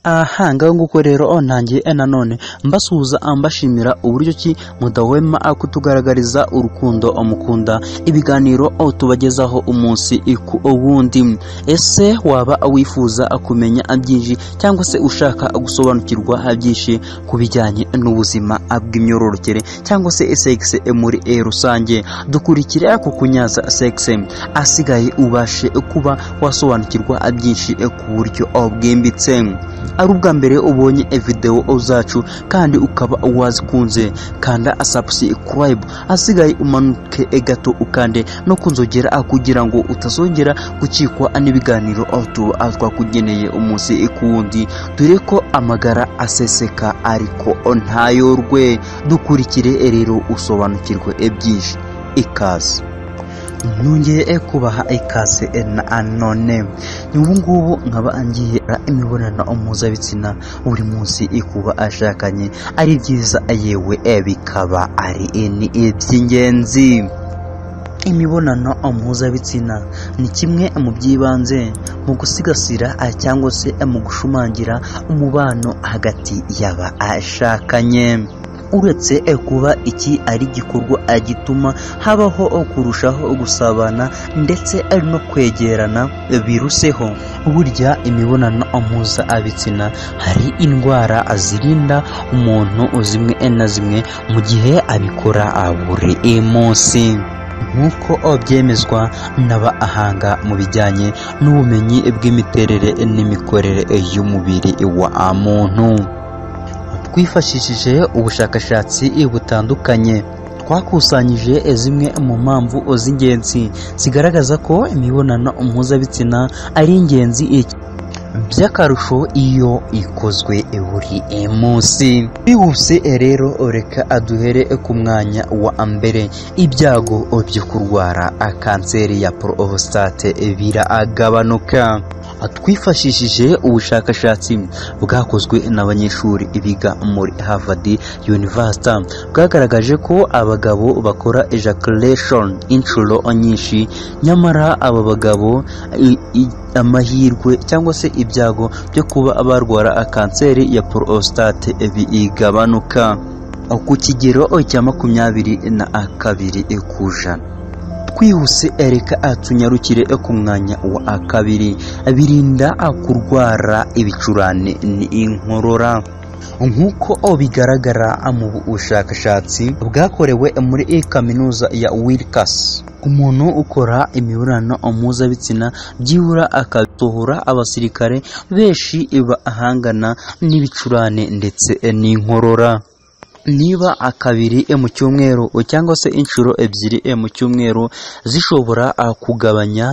aha ngaho nguko rero ntangiye nanone mbasuhuza mbashimira uburyo ki mudahwema kutugaragariza urukundo mukunda ibiganiro tubagezaho umunsi ku wundi ese waba wifuza kumenya byinshi cyangwa se ushaka gusobanukirwa byinshi ku bijyanye n'ubuzima bw'imyororokere cyangwa se segisi muri rusange dukurikire ku kunyaza segisi asigaye ubashe kuba wasobanukirwa byinshi ku buryo bwimbitse ari ubwa mbere ubonye videwo zacu kandi ukaba wazikunze kanda subscribe asigaye umanuke gato ukande no kunzogera kugira ngo utazongera gucikwa n'ibiganiro twakugeneye umunsi ku wundi dore ko amagara aseseka ariko ntayorwe dukurikire rero usobanukirwe byinshi ikaze nongeye kubaha ikaze nanone ubu ngubu nkaba ngiye imibonano mpuzabitsina buri munsi ikuba ashakanye ari byiza yewe bikaba ari iby'ingenzi imibonano mpuzabitsina ni kimwe mu by'ibanze mu gusigasira cyangwa se mu gushimangira umubano hagati y'abashakanye uretse kuba iki ari igikorwa gituma habaho kurushaho gusabana ndetse no kwegerana biruseho burya imibonano mpuzabitsina hari indwara zirinda umuntu zimwe na zimwe mu gihe abikora buri munsi nk'uko byemezwa n'abahanga mu bijyanye n'ubumenyi bw'imiterere n'imikorere y'umubiri wa muntu twifashishije ubushakashatsi butandukanye twakusanyije zimwe mu mpamvu z'ingenzi zigaragaza ko imibonano mpuzabitsina ari ingenzi by'akarusho iyo ikozwe buri munsi bihuse rero reka aduhere ku mwanya wa mbere ibyago byo kurwara kanseri ya porostate biragabanuka twifashishije ubushakashatsi bwakozwe n'abanyeshuri biga muri Harvard University bwagaragaje ko abagabo bakora ejaculation inshuro nyinshi nyamara aba bagabo amahirwe cyangwa se ibyago byo kuba barwara kanseri ya prostate bigabanuka ku kigero cya makumyabiri na kabiri ku ijana twihuse ereka tunyarukire ku mwanya wa kabiri birinda kurwara ibicurane n'inkorora nk'uko bigaragara mu bushakashatsi bwakorewe muri kaminuza ya wirikasi umuntu ukora imibonano mpuzabitsina byibura akasohora abasirikare benshi bahangana n'ibicurane ndetse n'inkorora niba akabiri mu cyumweru cyangwa se inshuro ebyiri mu cyumweru zishobora kugabanya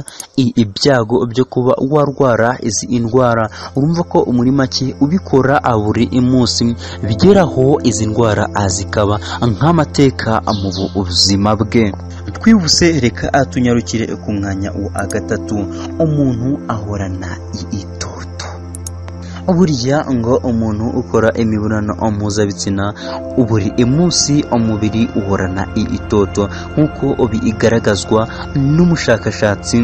ibyago byo kuba warwara izi indwara urumva ko muri make ubikora buri munsi bigeraho izi ndwara zikaba nk'amateka mu buzima bwe twibuse reka tunyarukire ku mwanya wa gatatu umuntu ahorana itoto burya ngo umuntu ukora imibonano mpuzabitsina buri munsi umubiri uhorana itoto nk'uko bigaragazwa n'umushakashatsi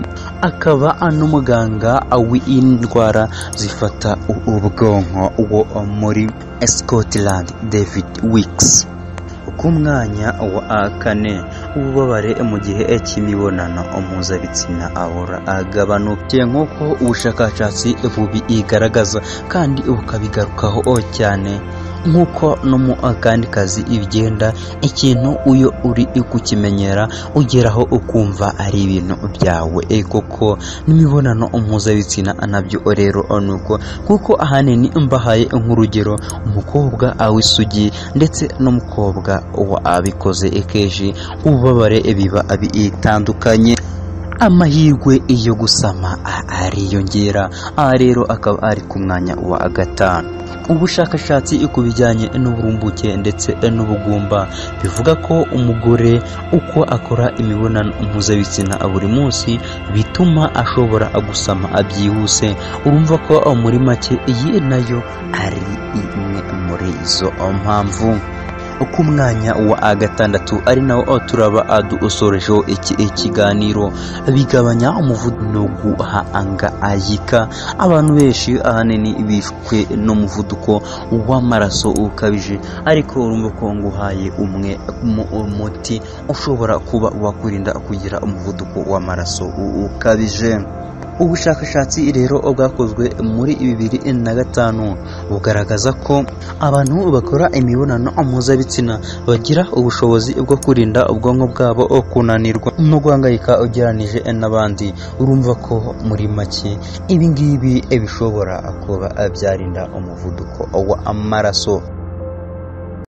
akaba n'umuganga w'indwara zifata ubwonko wo muri Scotland David Wicks ku mwanya wa kane ububabare mu gihe cy'imibonano mpuzabitsina ahora agabanutse nk'uko ubushakashatsi bubigaragaza kandi bukabigarukaho cyane nk'uko no mu kandi kazi ibigenda ikintu iyo uri kukimenyera ugeraho ukumva ari ibintu byawe koko n'imibonano mpuzabitsina nabyo rero nuko kuko ahanini mbahaye nk'urugero umukobwa w'isugi ndetse n'umukobwa wabikoze kenshi ububabare biba bitandukanye amahirwe yo gusama ariyongera aha rero akaba ari ku mwanya wa gatanu ubushakashatsi ku bijyanye n'uburumbuke ndetse n'ubugumba bivuga ko umugore uko akora imibonano mpuzabitsina buri munsi bituma ashobora gusama byihuse urumva ko muri make iyi nayo ari imwe muri izo mpamvu ku mwanya wa gatandatu ari nawo turaba dusorejeho iki ikiganiro bigabanya umuvuduko no guhangayika abantu benshi ahanini bishwe n'umuvuduko w'amaraso ukabije ariko urumva ko nguhaye umwe umuti ushobora kuba wakurinda kugira umuvuduko w'amaraso ukabije ubushakashatsi rero bwakozwe muri bibiri na gatanu bugaragaza ko abantu bakora imibonano mpuzabitsina bagira ubushobozi bwo kurinda ubwonko bwabo kunanirwa no guhangayika ugereranije n'abandi urumva ko muri make ibi ngibi bishobora kuba byarinda umuvuduko w'amaraso